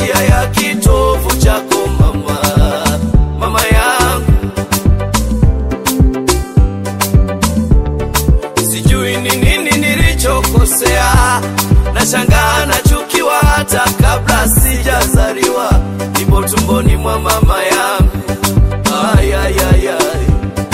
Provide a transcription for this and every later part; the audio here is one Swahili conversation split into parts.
njia ya kitovu chako mama, mama yangu. Sijui ni nini nilichokosea, nashangaa nachukiwa hata kabla sijazaliwa, nipo tumboni mwa mama yangu. Ay, ay, ay, ay.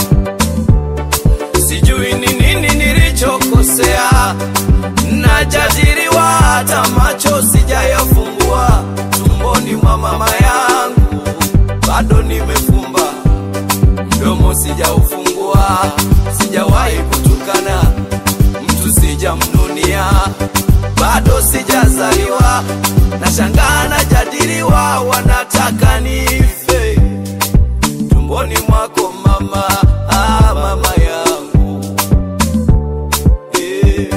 Sijui ni nini nilichokosea, najadiliwa hata macho sijayafungua, tumboni mwa mama yangu bado nimefumba mdomo sijaufungua, sijawahi kutukana mtu, sijamnunia, bado sijazaliwa, nashangaa najadiliwa, wanataka nife tumboni mwako mama, ah, mama yangu eh.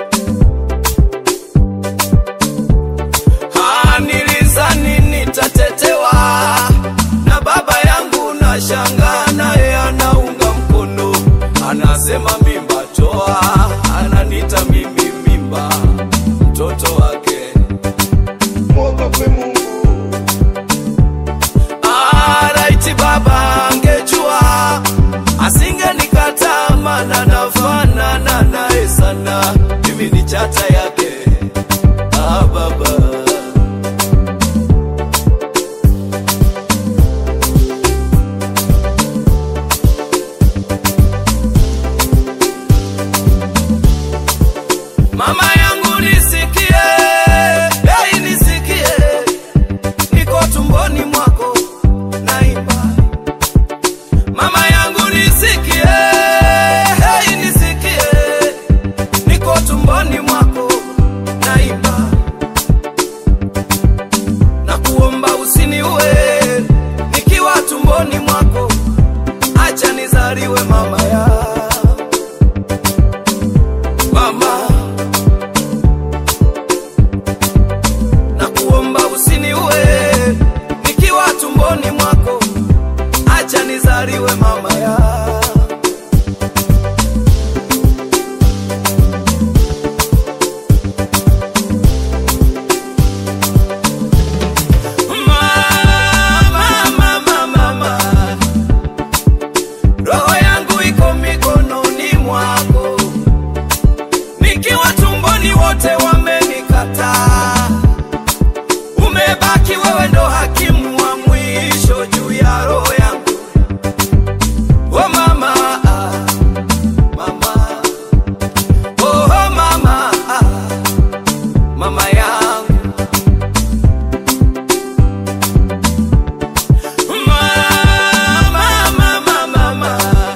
Ah, nilizani nitatetewa na baba yangu, na shanga naye anaunga mkono, anasema mimba toa, ananita mimi mimba, mtoto wake. mwogope Mungu, Ah, raiti baba angejua asingenikataa, maana nafanana naye sana, mimi ni chata yake. Ah, baba Mama yangu nisikie, hey, nisikie, niko tumboni mwako naimba. Mama yangu nisikie, hey, nisikie, niko tumboni mwako naimba. Na kuomba usiniue nikiwa tumboni mwako, acha nizaliwe mama ya mama na kuomba usiniue nikiwa tumboni mwako, acha nizaliwe mama ya Mama, mama, mama. Roho yangu iko mikononi mwako, nikiwa tumboni wote wamenikataa umebaki wewe ndo hakimu wa mwisho juu ya roho yangu. Oh mama, ah, mama, oh mama, ah, mama yangu. Mama, mama, mama,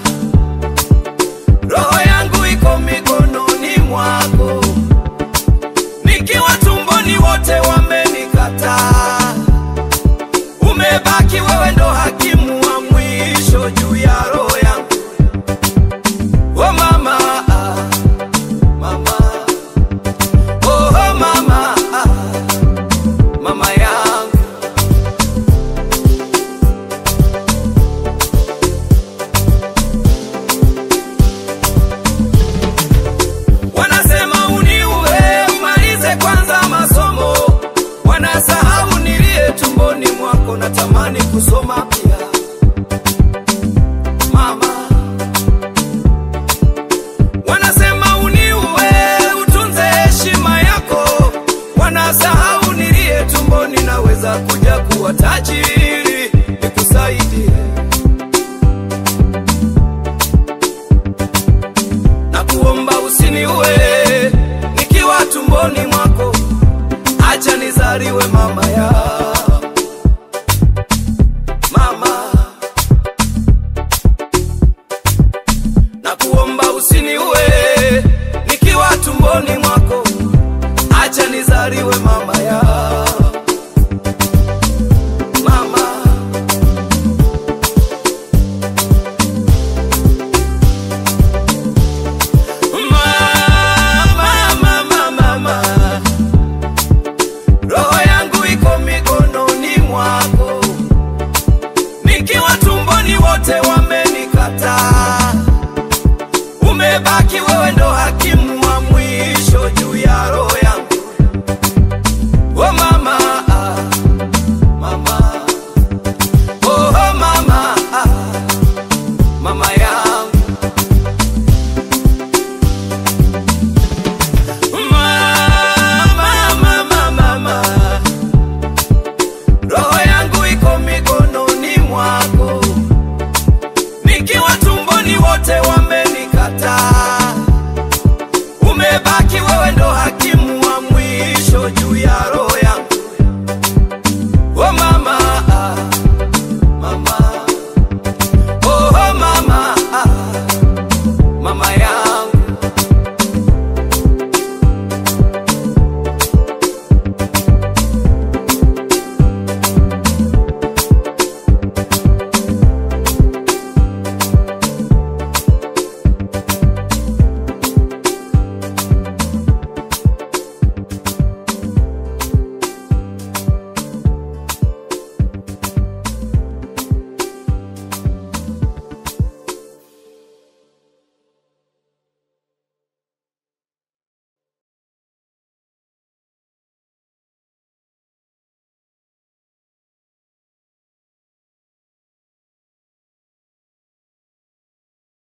roho yangu iko mikononi mwako nikiwa tumboni wote wamenikataa, umebaki wewe ndo hakimu wa mwisho juu ya roho yangu. Oh mama, ah, mama, oh mama, ah, mama yangu. Wanasema uniue umalize kwanza masomo, wanasahau nilie tumboni mwako, natamani kusoma pia mama. Wanasema uniue utunze heshima yako, wanasahau nilie tumboni, naweza kuja kuwa tajiri nikusaidie na kuomba usiniue nikiwa tumboni mwako, acha nizaliwe mama ya mama, na kuomba usiniue nikiwa tumboni mwako, acha nizaliwe mama ya mama. Mama, mama, mama, roho yangu iko mikononi mwako, nikiwa tumboni wote wamenikataa, umebaki wewe ndo hakimu